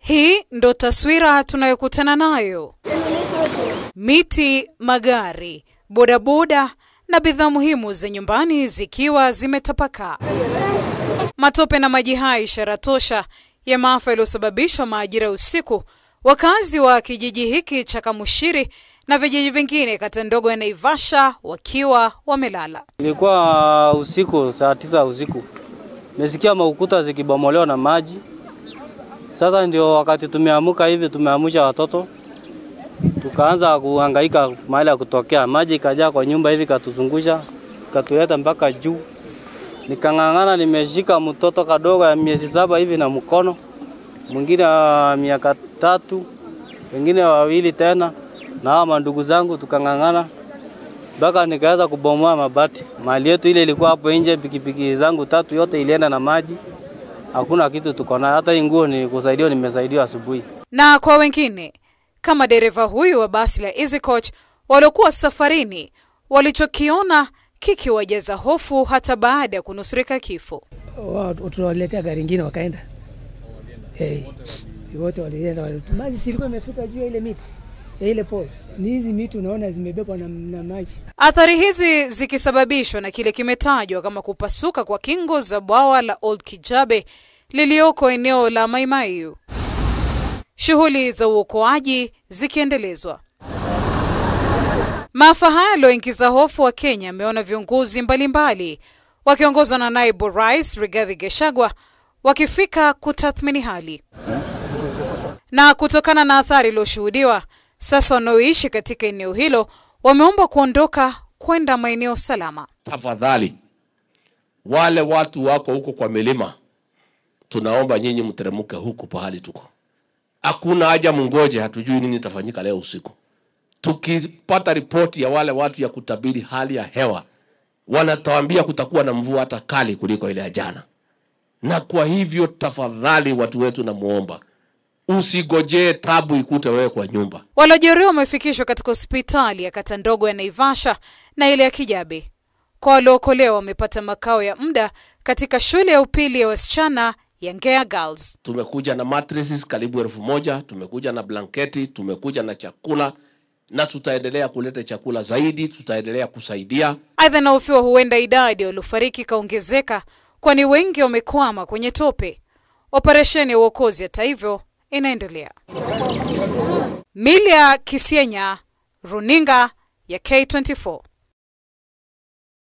Hii ndo taswira tunayokutana nayo: miti, magari, bodaboda na bidhaa muhimu za nyumbani zikiwa zimetapakaa. Matope na maji haya ishara tosha ya maafa yaliyosababishwa maajira usiku. Wakazi wa kijiji hiki cha Kamushiri na vijiji vingine kata ndogo ya Naivasha wakiwa wamelala. Ilikuwa usiku saa tisa usiku, mesikia maukuta zikibomolewa na maji. Sasa ndio wakati tumeamuka hivi, tumeamusha watoto, tukaanza kuhangaika mahali ya kutokea. Maji ikajaa kwa nyumba hivi, katuzungusha, katuleta mpaka juu. Nikang'ang'ana, nimeshika mtoto kadogo ya miezi saba hivi na mkono mwingine wa miaka tatu, wengine wawili tena na hawa mandugu zangu, tukang'ang'ana mpaka nikaweza kubomoa mabati. Mali yetu ile ilikuwa hapo nje, pikipiki zangu tatu yote ilienda na maji, hakuna kitu tuko nayo. Hata hii nguo ni kusaidiwa, nimesaidiwa asubuhi. Na kwa wengine kama dereva huyu wa basi la Easy Coach waliokuwa safarini, walichokiona kikiwajaza hofu hata baada ya kunusurika kifo. Tunawaletea gari ingine wakaenda, hey, wote walienda, maji silikuwa imefika juu ya ile miti ya ile pole. Ni hizi miti unaona zimebebwa na, na maji. Athari hizi zikisababishwa na kile kimetajwa kama kupasuka kwa kingo za bwawa la Old Kijabe lilioko eneo la Maimaiu, shughuli za uokoaji zikiendelezwa. Maafa haya yaliyoingiza hofu wa Kenya ameona viongozi mbalimbali wakiongozwa na naibu rais Rigathi Gachagua wakifika kutathmini hali, na kutokana na athari iliyoshuhudiwa sasa wanaoishi katika eneo hilo wameomba kuondoka kwenda maeneo salama. Tafadhali, wale watu wako huko kwa milima, tunaomba nyinyi mteremke huku pahali tuko. Hakuna haja mungoje, hatujui nini itafanyika leo usiku. Tukipata ripoti ya wale watu ya kutabiri hali ya hewa, wanatuambia kutakuwa na mvua hata kali kuliko ile ya jana, na kwa hivyo tafadhali, watu wetu, namuomba usigojee tabu ikute wewe kwa nyumba. Waliojeruhiwa wamefikishwa katika hospitali ya kata ndogo ya Naivasha na ile ya Kijabe. Kwa waliookolewa wamepata makao ya muda katika shule ya upili ya wasichana ya Ngea Girls. Tumekuja na mattresses karibu elfu moja tumekuja na blanketi, tumekuja na chakula na tutaendelea kuleta chakula zaidi, tutaendelea kusaidia. Aidha, inahofiwa huenda idadi waliofariki ikaongezeka, kwani wengi wamekwama kwenye tope. Operesheni ya uokozi hata hivyo inaendelea. Milia Kisienya, runinga ya K24.